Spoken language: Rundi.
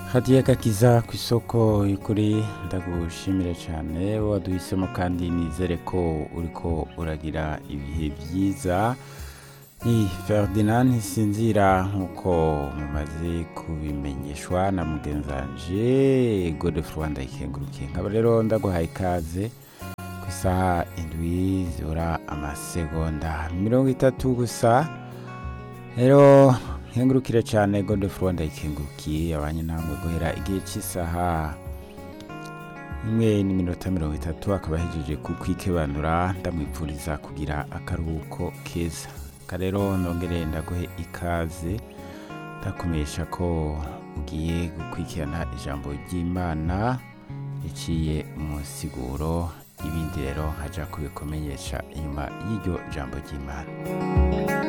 hadiye gakiza ku isoko y'ukuri ndagushimire cyane waduhisemo kandi nizere ko uriko uragira ibihe byiza ni ferdinand ntisinzira nk'uko mumaze kubimenyeshwa na mugenzanje godefroid ndayikengurukiye nkaba rero ndaguhaye ikaze ku isaha indwi zibura amasegonda mirongo itatu gusa rero nkengurukire cyane godefroid ndayikengurukiye abanye namwe guhera igihe cy'isaha imwe n'iminota mirongo itatu akaba ahejeje kukwikebanura ndamwipfuriza kugira akaruhuko keza rero nongere ndaguhe ikaze ndakumenyesha ko ugiye gukurikirana ijambo ry'imana riciye mu nsiguro ibindi rero nkajya kubikumenyesha inyuma y'iryo jambo ry'imana